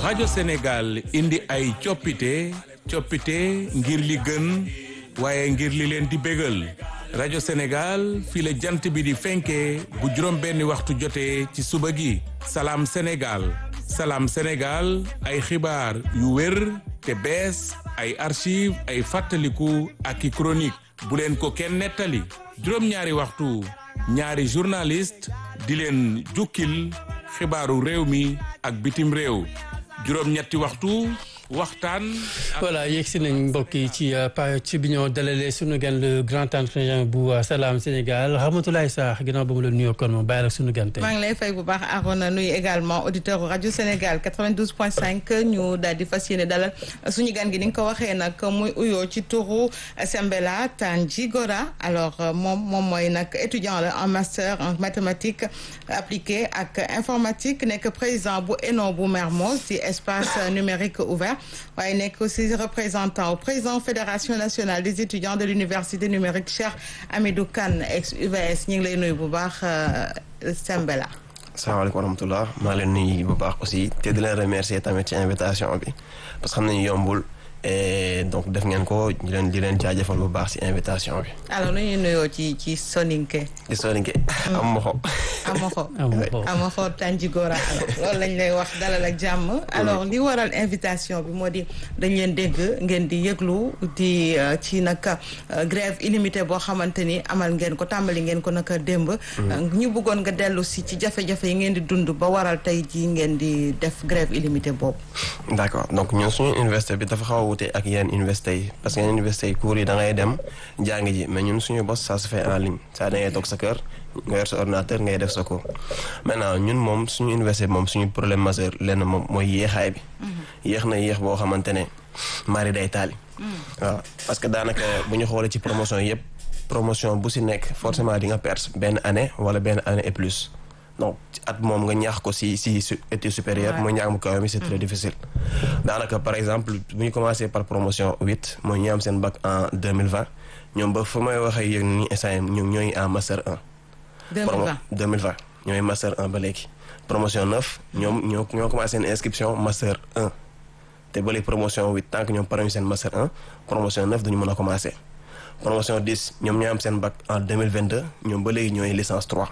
rajo Sénégal indi ay coppite coppite ngir li gën waaye ngir li leen di bégal rajo Sénégal fii la jant bi di fenkee bu juróom benni waxtu jotee ci suba gi salaam Sénégal salaam Sénégal ay xibaar yu wér te bees ay archive ay fàttaliku ak i chronique bu leen ko kenn nettali juróom-ñaari waxtu ñaari journaliste di leen jukkil xibaaru réew mi ak bitim réew juróom-ñetti waxtu waxtaan. voilà yegg si nañ mbokk yi ci ci bi ñoo dalalee sunu gan le grand entretien bu Salam Sénégal Ramatoulaye Sarr ginnaaw ba mu la nuyoo kon moom bàyyi la sunu gan tey. maa ngi lay fay bu baax Arona nuyu également auditeur rajo Sénégal 92.5 ñu daal di fas yéene dalal suñu gan gi ni nga ko waxee nag muy uyoo ci turu Sembela Tanji Gora alors moom moom mooy nag étudiant la en master en mathématiques appliquées ak informatique nekk président bu ENO bu Mermoz ci espace numérique ouvert. waaye nekk aussi représentant au président fédération nationale des étudiants de l'université numérique Cheikh Amidou Kane ex UVS ñu ngi lay nuyu bu baax Sembela. asalaamaaleykum wa rahmatulah maa leen nuyu bu baax aussi te di leen remercier tamit ci invitation bi parce que xam nañu yombul et donc def ngeen ko di leen di leen jaajëfal bu baax ci invitation bi. alors nu ñuy nuyoo ci ci soninke. ci soninke amoxo. amoxo amoxo Tanji Gora loolu lañ lay wax dalal ak jàmm. alors li waral invitation bi moo di dañ leen dégg ngeen di yëglu di ci nag grève illimité boo xamante ni amal ngeen ko tàmbali ngeen ko naka démb. ñu bëggoon nga dellu si ci jafe-jafe yi ngeen di dund ba waral tey jii ngeen di def grève illimité boobu. d'accord donc ñun suñu université bi dafa xaw a wute ak yeneen université yi parce que yeneen université yi cours yi da ngay dem jàng ji mais ñun suñu bos ça se fait en ligne ça da ngay toog sa kër nga yor sa ordinateur ngay def sa cours maintenant ñun moom suñu université moom suñu problème majeur lenn moom mooy yéexaay bi yéex na yéex boo xamante ne mari day taali waaw parce que daanaka bu ñu xoolee ci promotion yëpp promotion bu si nekk forcément di nga perte benn année wala benn année et plus donc at moom nga ñaax ko si si étude supérieure mooy ñaax mu kaw mi c'est très difficile daanaka par exemple bu ñu commencé par promotion huit mooy ñu am seen bac en deux mille vingt ñoom ba fa may waxee yéen ni instant ñoom ñooy en master un. deux mille vingt deux mille vingt ñooy master un ba léegi. promotion neuf ñoom ñoo ñoo commencé seen inscription master un te ba léegi promotion huit tant que ñoom pare ñu seen master un promotion neuf duñu mën a commencé. promotion dix ñoom ñoo am seen bac en deux mille vingt deux ñoom ba léegi ñooy licence trois.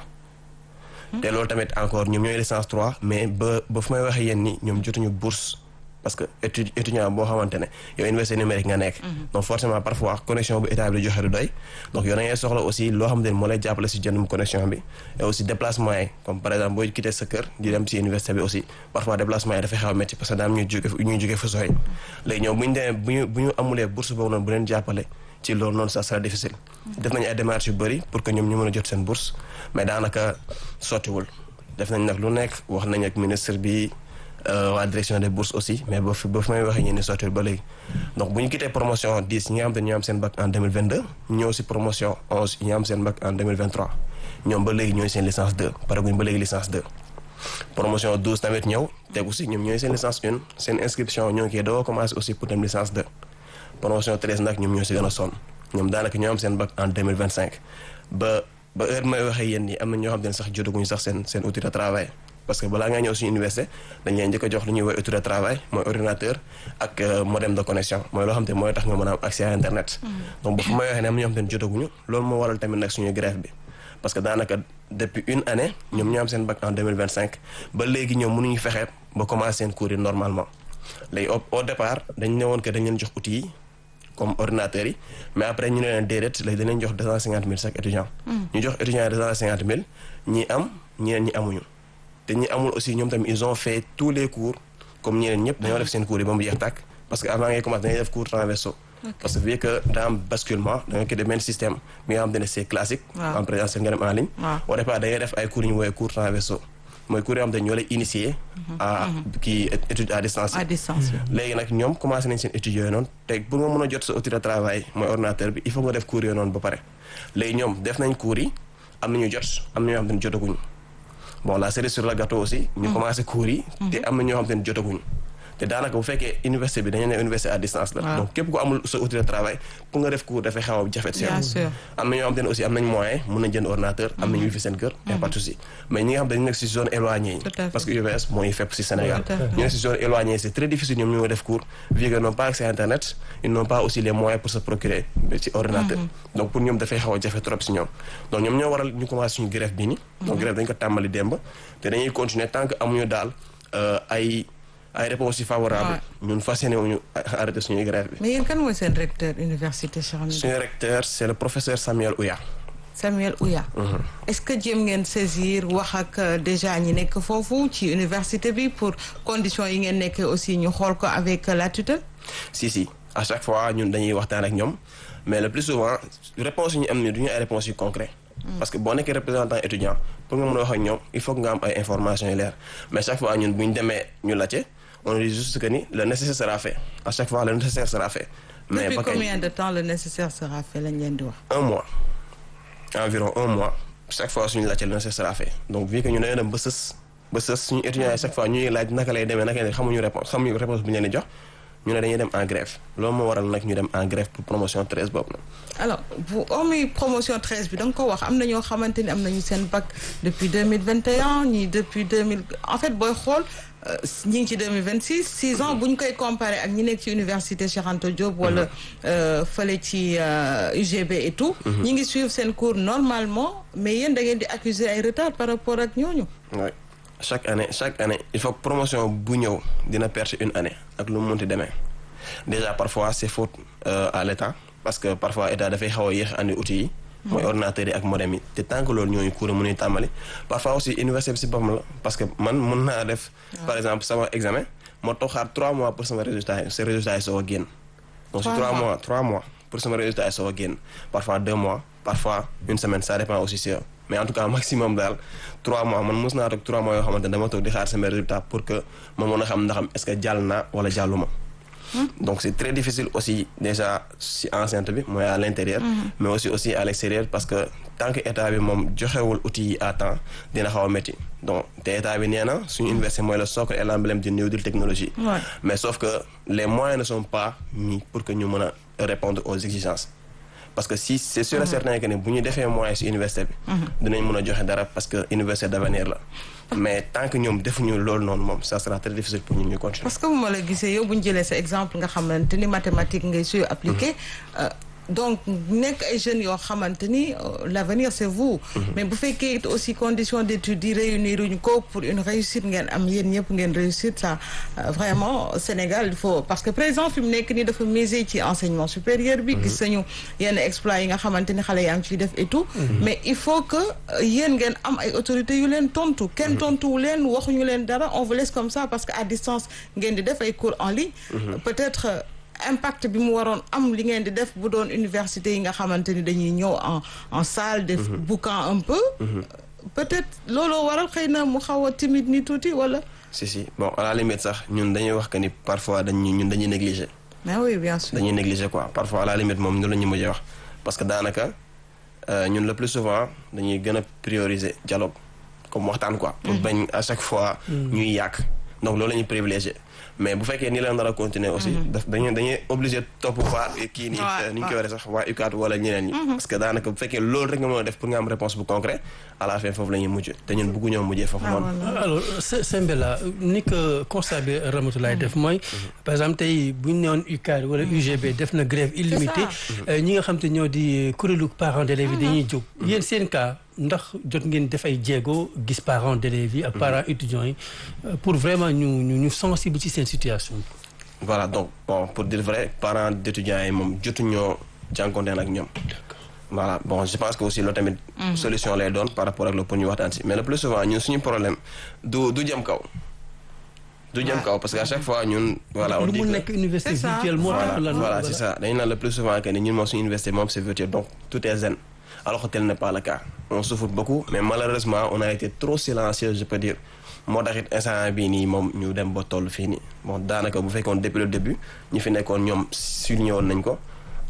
te loolu tamit encore ñoom ñooy licence 3 mais ba ba fu may waxee yéen ni ñoom jotuñu bourse parce que étude étudiant boo xamante ne yow université numérique nga nekk. donc forcément parfois connexion bu état bi di joxe du doy. donc yow da ngay soxla aussi loo xamante ne moo lay jàppale si jëndum connexion bi et aussi déplacement yi comme par exemple booy quitté sa kër di dem si université bi aussi parfois déplacement yi dafay xaw a métti parce que daam ñuy jóge ñuy jóge fa sooy. léegi ñoom bu ñu demee bu ñu bu ñu amulee bourse boobu noonu bu leen jàppale. ci loolu noonu ça sera difficile. def nañu ay démarches yu bëri pour que ñoom ñu mën a jot seen bourse mais daanaka sottiwul def nañ nag lu nekk wax nañ ak ministre bi waa direction des bourses aussi mais ba fi ba fi may waxee ñu ne sottiwul ba léegi. donc bu ñu quitté promotion 10 ñi nga xam te ñu am seen bac en 2022 ñëw si promotion 11 ñi am seen bac en 2023 ñoom ba léegi ñooy seen licence 2 pare guñ ba léegi licence 2. promotion 12 tamit ñëw tegu si ñoom ñooy seen licence 1 seen inscription ñoo ngi koy doo commencé aussi pour dem licence 2. promotion 13 nag ñoom ñoo si gën a sonn ñoom daanaka ñoo am seen bac en 2025 ba ba heure may waxee yéen ñi am na ñoo xam ne sax jotaguñu sax seen seen outil de travail parce que balaa ngaa ñëw suñu université dañ leen njëkk a jox lu ñuy woy outil de travail mooy ordinateur ak modem de connexion mooy loo xam te mooy tax nga mën a am accès à internet donc ba fu may waxee ne am na ñoo xam ne jotaguñu loolu moo waral tamit nag suñu grève bi parce que daanaka depuis une année ñoom ñoo am seen bac en 2025 ba léegi ñoom mënuñu fexe ba commencer seen cours yi normalement léegi au départ dañ ne woon que dañ leen jox outils yi comme ordinateurs yi mais après ñu ne leen déedéet léegi danañ jox deux cent cinquante mille chaque étudiant. ñu jox étudiant yi deux cent cinquante mille ñi am ñeneen ñi amuñu. te ñi amul aussi ñoom tamit ils ont fait tous les cours comme ñeneen ñëpp dañoo def seen cours yi ba mu jeex tàkk parce que avant ngay commencer dañuy def cours transversaux. parce que vu que daa am basculement da nga koy def benn système bi nga xamante ne c'est classique. en présentiel nga dem en ligne. au départ da ngay def ay cours yu ñu woowee cours transversaux. mooy cours yoo xam te ñoo lay initier à kii étude à distance à distance léegi nag ñoom commencé nañ seen études yooyu noonu te pour nga mën a jot sa outil de travail mooy ordinateur bi il faut nga def cours yooyu noonu ba pare léegi ñoom def nañ cours yi am nañu jot am na ñoo xam te ne jotaguñu bon la cerise sur le gâteau aussi ñu commencé cours yi te am na ñoo xam te ne jotaguñu te daanaka bu fekkee université bi dañu ne université à distance la. Waaw. donc képp ku amul sa outil de travail pour nga def cours dafay xaw a jafe. Bien sûr. am na ñoo xam te ne aussi am nañ moyen mun nañ jënd ordinateur am nañ wifi seen kër y a pas de souci mais ñi nga xam dañu nekk si zone éloignée yi Tout à fait. parce que UVS mooy fépp si Sénégal Tout à fait. ñu nekk si zone éloignée yi c'est très difficile ñoom ñu def cours vu qu'ils n'ont pas accès à internet ils n'ont pas aussi les moyens pour se procurer ci ordinateur donc pour ñoom dafay xaw a jafe trop si ñoom donc ñoom ñoo waral ñu commencé suñu grève bi ni donc grève dañ ko tàmbali démb te dañuy continuer tant que amuñu daal euh, ay ay réponses yu favorables ñun fas yéene wuñu arrêté suñuy grève bi mais yéen kan mooy seen recteur université Cheikh Hamidou suñu recteur c'est le professeur Samuel Ouya Samuel Ouya est-ce que jéem ngeen saisir wax ak euh, déjà ñi nekk foofu ci université bi pour conditions yi ngeen nekkee aussi ñu xool ko avec euh, la tutelle si si à chaque fois ñun dañuy waxtaan ak ñoom mais le plus souvent réponse yu ñu am ni du ñu ay réponses yu concret parce que boo nekkee représentant étudiant pour nga mën a wax ak ñoom il faut que nga am ay informations yu leer mais chaque fois ñun bu ñu demee ñu laajte on dit juste que ni le nécessaire sera fait à chaque fois le nécessaire sera fait mais depuis ba kañ combien de temps le nécessaire sera fait lañ leen di wax un mois environ un mois chaque fois suñu laajte le nécessaire sera fait donc vu que ñu dañoo dem ba sës ba sës suñu étudiants yi chaque fois ñuy laaj naka lay demee naka lay xamuñu réponse xamuñu réponse bu ñu leen di jox ñu ne dañuy dem en grève loolu moo waral nag ñu dem en grève pour promotion 13 boobu nag alors bu hormis promotion 13 bi da nga ko wax am na ñoo xamante ni am nañu seen bac depuis 2021 ñii depuis 2000 en fait booy xool euh, ñi ngi ci 2026 6 ans bu ñu koy comparé ak ñi nekk ci université Cheikh Anta Diop wala euh, fële ci euh, UGB et tout ñi ngi suivre seen cours normalement mais yéen da ngeen di accuser ay retard par rapport ak ñooñu oui chaque année chaque année il faut que promotion bu ñëw dina perdre une année ak lu mu munti demee déjà parfois c'est faute euh, à l'état parce que parfois état dafay xaw a yéex andi outils yi mooy ordinateurs yi ak modem yi te tant que loolu ñooñu cours mënuy tàmbali parfois aussi université bi si boppam la parce que man mun naa def par exemple sama examen moo toog xaar trois mois pour sama résultat yi sa résultat yi soo a génn donc si Trois trois mois. mois trois mois pour sama résultat yi soo a génn parfois deux mois parfois une semaine ça dépend aussi si yow mais en tout cas maximum daal trois mois man mos naa toog trois mois yoo xamante ne dama toog di xaar sama résultat pour que ma mën a xam ndaxam est-ce que jàll naa wala jàlluma donc c'est très difficile aussi déjà si enceinte bi mooy à l'intérieur mais aussi aussi à l'extérieur parce que tant que état bi moom joxewul outils yi à temps dina xaw a métti donc te état bi nee na suñu université mooy le socle et l'emblème du New Deal technologie Ouais. mais sauf que les moyens ne sont pas mis pour que ñu mën a répondre aux exigences parce que si c'est sûr et certain que ne bu ñu defee moyens ci université bi dinañ mën a joxe dara parce que université d'avenir la mais tant que ñoom defuñu loolu noonu moom ça sera très difficile pour ñun ñu continuer parce que bu ma la gisee yow bu ñu jëlee sa exemple nga xamante ni mathématique ngay suy appliqué euh, donc nekk ay jeunes yoo xamante ni euh, l'avenir c'est vous mais bu fekkee it aussi condition d'études yi réunir uñu ko pour une réussite ngeen am yéen ñëpp ngeen réussite ça euh, vraiment Sénégal il faut parce que président fi mu nekk nii dafa miser ci enseignement supérieur bi gis nañu yenn exploits yi nga xamante ni xale yaa ngi ciy def et tout mais il faut que euh, yéen ngeen am ay autorités yu leen tontu kenn tontuwu leen waxuñu leen dara on vous laisse comme ça parce que à distance ngeen di def ay cours en ligne peut-être euh, impact bi mu waroon am li ngeen di def bu doon université yi nga xamante ni dañuy ñëw en en salle def boucan un peu peut-être looloo waral xëy na mu xaw a timide ni tuuti wala si si bon à la limite sax ñun dañuy wax que ni parfois dañuy ñun dañuy négliger mais oui bien sûr dañuy négliger quoi parfois à la limite moom ñu la ñu mujjee wax parce que daanaka euh, ñun le plus souvent dañuy gën a prioriser dialogue comme waxtaan quoi pour bañ à chaque fois ñuy yàq donc loolu la ñuy privilégier mais bu fekkee nii la nar a continuer aussi daf dañuy dañuy obligé topp waa kii nii Ouais, ni ñu ouais. koy waree sax waa UCAD wala ñeneen ñi parce que daanaka bu fekkee loolu rek nga mën a def pour nga am réponse bu concret à la fin foofu la ñuy mujj te ñun bëggu ñoo mujjee foofu Ah, noonu voilà. alors Se- Sembela ni ko constat bi Ramatoulaye def mooy par exemple tey bu ñu newoon UCAD wala UGB def na grève illimitée euh, ñi nga xam te ñoo di kuréelu parents d'élèves yi dañuy jóg yéen seen cas ndax jot ngeen def ay jéego gis parents d'élèves yi ak parents étudiants yi euh, pour vraiment ñu ñu ñu sensible ci seen situation voilà donc bon pour dire vrai parents d'étudiants yi moom jotuñoo jànkonteel ak ñoom voilà bon je pense que aussi loolu tamit solution lay doon par rapport ak loolu pour ñu waxtaan si mais le plus souvent ñun suñu problème du du jëm kaw du jëm kaw parce que à chaque fois ñun voilà on lu dit mu que- nekk université C'est ça. virtuelle moo tax voilà lan voilà c'est ça dañu naan le plus souvent que ni ñun moom suñu université moom c'est virtuel donc tout est zen alors que tel n'est pas le cas on souffre beaucoup mais malheureusement on a été trop silencieux je peux dire moo tax it instant bii nii moom ñu dem ba toll fii nii bon daanaka bu fekkoon depuis le début ñi fi nekkoon ñoom souligné woon nañ ko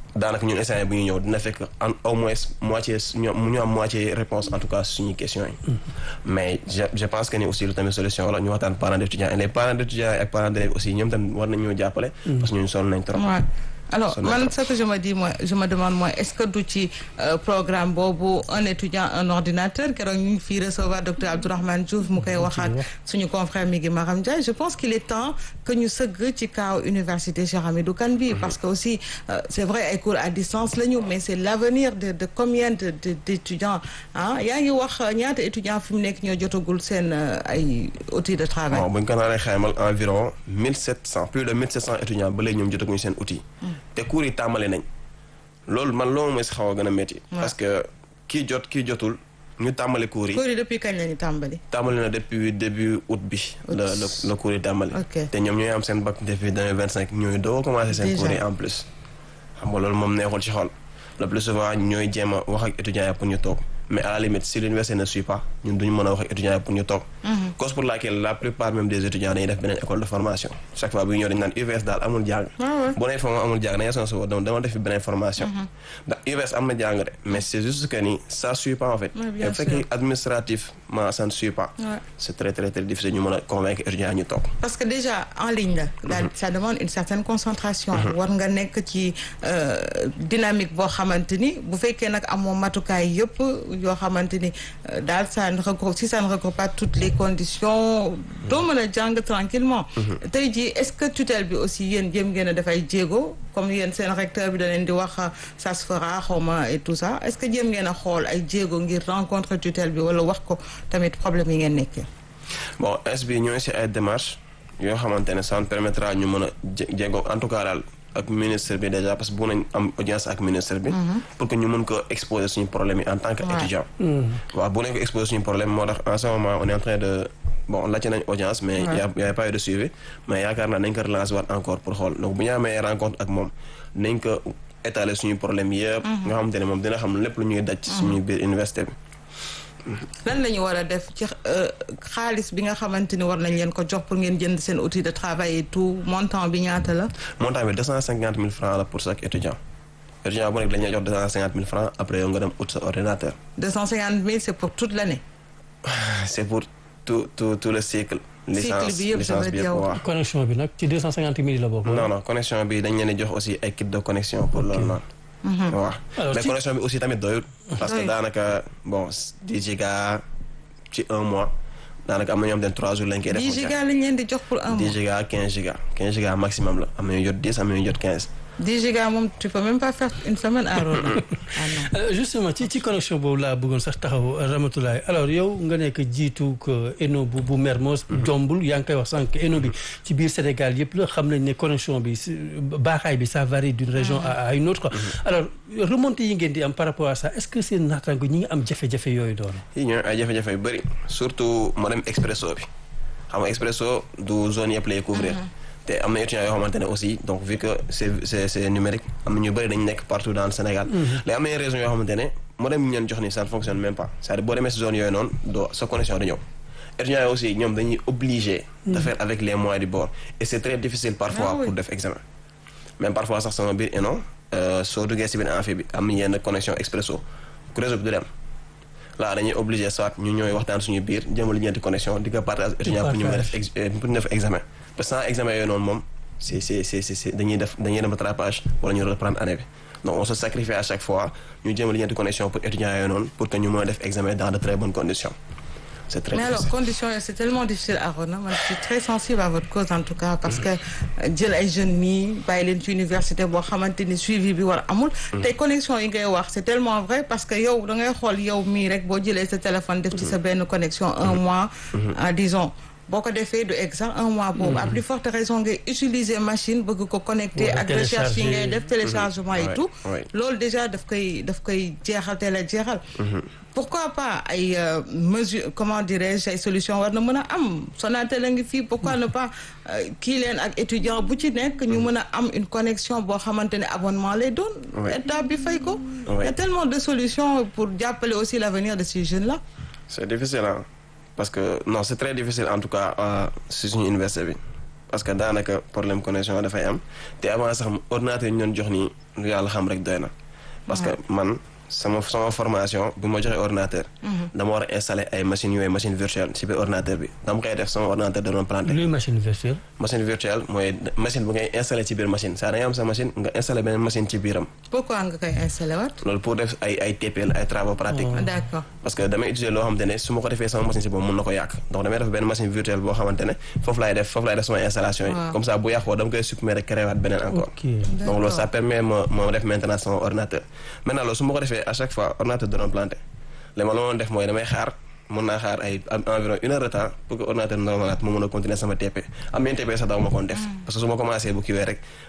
daanaka ñun instant bu ñu ñëw dina fekk en au moins moitié ñoom ñu am moitié réponse en tout cas suñuy questions yi. mais je je pense que ni aussi lu tamit solution la ñu waxtaan parents d'étudiants et les parents d'étudiants ak parents d'élèves aussi ñoom tamit war nañu ñoo jàppale. parce que ñun sonn nañ trop. Ouais. alors Ça man m'intéresse. ce que je me dis moi je me demande moi est-ce que du ci euh, programme boobu un étudiant un ordinateur keroog ñu ngi fii recevoir docteur Abdourahmane Diouf mu koy waxaat suñu confrère mi ngi Maram Ndiaye je pense qu'il est temps que ñu sëgg ci kaw université Cheikh Hamidou Kane bi parce que aussi euh, c'est vrai ay cours à distance la ñu mais c'est l'avenir de de combien de de d'étudiants ah yaa ngi wax euh, ñaata étudiants fi mu nekk ñoo jotagul seen euh, ay outils de travail. bon bu ñu ko naanee xaymal environ mille sept cent plus de mille sept cent étudiants ba léegi ñoom jotaguñu seen outil. te cours yi tàmbali nañ. loolu man loolu mooy si xaw a gën a métti. parce que kii jot kii jotul ñu tàmbali cours yi. cours yi depuis kañ la ñu tàmbali. tàmbali na depuis début août bi. la la la cours yi tàmbali. Ok. te ñoom ñooy am seen bac depuis deux mille vingt cinq ñooy doo commencé seen Déjà. cours yi en plus. xam nga loolu moom neexul ci xol le plus souvent ñooy jéem a wax ak étudiants yi pour ñu toog mais à la limite si l'université ne suit pas ñun duñu mën a wax ak étudiants yi pour ñu toog. cause pour laquelle la plupart même des étudiants dañuy def beneen école de formation chaque fois bu ñu ñëw dañu naan UVS daal amul jàng. boo nee foofu amul jàng da ngay sonn sa bopp dama dama def fi beneen formation. ndax UVS am na jàng de mais c'est juste que ni ça suit pas en fait. Ouais, bien bu fekkee administrativement ça ne suit pas. Ouais. c'est très très très difficile ñu mën a convaincre étudiants yi ñu toog. parce que déjà en ligne la. daal ça demande une certaine concentration. war nga nekk ci euh, dynamique boo xamante ni bu fekkee nag amoo matukaay yëpp yoo xamante ni euh, daal ça ne regroupe si ça ne regroupe pas toutes les conditions doo mën a jàng tranquillement tey jii est-ce que tutelle bi aussi yéen jéem ngeen a def ay jéego comme yéen seen recteur bi da leen di wax ça se fera xawma et tout ça est-ce que jéem ngeen a xool ay jéego ngir rencontre tutelle bi wala wax ko tamit problème yi ngeen nekkee. bon es bi ñooy si ay démarches yoo xamante ne ça nous permettra ñu mën a jé- jéego en tout cas daal ak ministre bi déjà parce que bu nañ am audience ak ministre bi. pour que ñu mën ko exposer suñu problème yi en tant que Ouais. étudiant. waaw bu nañ ko exposer suñu problème moo tax en ce moment on est en train de bon laajte nañ audience mais y a y a pas eu de suivi mais yaakaar naa nañ ko relancer waat encore pour xool donc bu ñu amee rencontre ak moom nañ ko étaler suñu problème yëpp. nga xamante ne moom dina xam lépp lu ñuy daj. ci suñu biir université bi. lan la ñu war a def ci euh, xaalis bi nga xamante ni war nañ leen ko jox pour ngeen jënd seen outil de travail et tout montant bi ñaata la. montant bi deux cent cinquante mille francs la pour chaque étudiant étudiant bu nekk dañuy jox deux cent cinquante mille francs après yow nga dem ut sa ordinateur 250 000 c'est pour toute l'année. c'est pour tout tout tout le cycle licence bi yëpp licence ça bi veut yëpp dire- waaw connexion bi nag ci 250 000 la bokk. non non connexion bi dañ leen di jox aussi ay kit de connexion pour loolu noonu waaw Alors, mais ci- connexion bi aussi tamit doyul parce que Doyul. daanaka bon 10 giga ci un mois daanaka am na ñoo xam ne trois jours lañ koy def 10 gigas lañ leen di jox pour un 10 mois. giga 15 giga 15 giga maximum la am na ñu jot 10 am na ñu jot 15 10 gigas moom tu peux même pas faire une semaine à Rona. ah non. Euh, justement ci ci connexion boobu laa bëggoon sax taxaw Ramatoulaye alors yow nga nekk jiitu que ENO bu bu Mermoz jombul yaa ngi koy wax sànq ENO bi ci biir Sénégal yëpp la xam nañ ne connexion bi si- baaxaay bi ça varie d'une région à à une autre alors remontée yi ngeen di am par rapport à ça est-ce que seen naataango ñi ngi am jafe-jafe yooyu doon yi ñooy ay jafe-jafe yu bëri surtout moo dem expresso bi xam nga expresso du zone yëpp lay couvrir te am na étudiants yoo xamante ne aussi donc vu que c'est c'est c'est numérique am na ñu bëri dañu nekk partout dans le Sénégal léegi am na yenn régions yoo xamante ne moo dem ñu leen jox ni ça ne fonctionne même pas c'est-à-dire boo demee si zone yooyu noonu doo sa connexion du ñëw étudiants yi aussi ñoom dañuy obligé de faire avec les moyens du bord et c'est très difficile parfois Ah oui. pour def examen même parfois sax sama biir ENO soo duggee si biir amphi bi am na yenn connexion expresso ku réseau bi du dem là dañuy obligé soit ñu ñooy waxtaan suñu biir jëmal li ñeenti connexion di ko partage étudiant pour ñu mën a def ex- euh, pour ñu def examen parce que sans examen yooyu noonu moom c'est c'est c'est c'est c'est dañuy def dañuy dem rattrapage wala ñu reprendre année bi donc on se sacrifie à chaque fois ñu jëmal li ñeenti connexion pour étudiants yooyu noonu pour que ñu mën a def examen dans de très bonnes conditions c'est très mais alors difficile. conditions yi c'est tellement difficile à Rona man je suis très sensible à votre cause en tout cas parce que euh, jël ay jeunes nii bàyyi leen ci université boo xamante ni suivi bi war amul tey connexion yi ngay wax c'est tellement vrai parce que yow da ngay xool yow mii rek boo jëlee sa téléphone def ci sa benn connexion un mois ah disons boo ko defee du exact un mois boobu à plus forte raison ngay utiliser machine bëgg ko connecter Wala ak recherche yi ngay télécharger. def téléchargement et Ouais, tout ouais. loolu déjà daf koy daf koy jeexal teel a jeexal pourquoi pas ay euh, mesure comment dirais-je ay solution war na mën a am Sonatel a ngi fii pourquoi ne pas euh, kii leen ak étudiant bu ci nekk ñu mën a am une connexion boo xamante ne abonnement lay doon Ouais. état bi fay ko il y a Ouais. tellement de solutions pour jàppale aussi l'avenir de ces jeunes là c'est difficile hein parce que non c'est très difficile en tout cas euh, si suñu université bi parce que daanaka problème connexion dafay am te avant sax ordinateur yi ñu doon jox nii lu yàlla xam rek doy na parce que man sama sama formation bi ma joxee ordinateur dama war a installer ay machines yooyu machine virtuelle ci biir ordinateur bi dama koy def sama ordinateur da doon planté luy machine virtuelle. machine virtuelle mooy machine bu ngay installé ci biir machine saa da ngay am sa machine nga installé beneen machine ci biiram pourquoi nga koy installé waat. loolu pour def ay ay TPL ay travaux pratiques d'accord parce que damay utiliser loo xamante ne su ma ko defee sama machine si boobu mun na ko yàq donc damay def benn machine virtuelle boo xamante ne foofu laay def foofu laay def sama installation yi Waaw. comme ça bu yàqoo dama koy supprimer rek créé waat beneen encore ok donc loolu ça permet ma ma def maintenance sama ordinateur maintenant loolu su ma ko defee à chaque fois ordinateur da doon planté léegi ma la ma doon def mooy damay xaar mën naa xaar ay am- environ une heure de temps pour que ordinateur normalaat ma mën a continuer sama TP am yenn TP sax daaw ma koon def parce que su ma commencé bu kiwee rek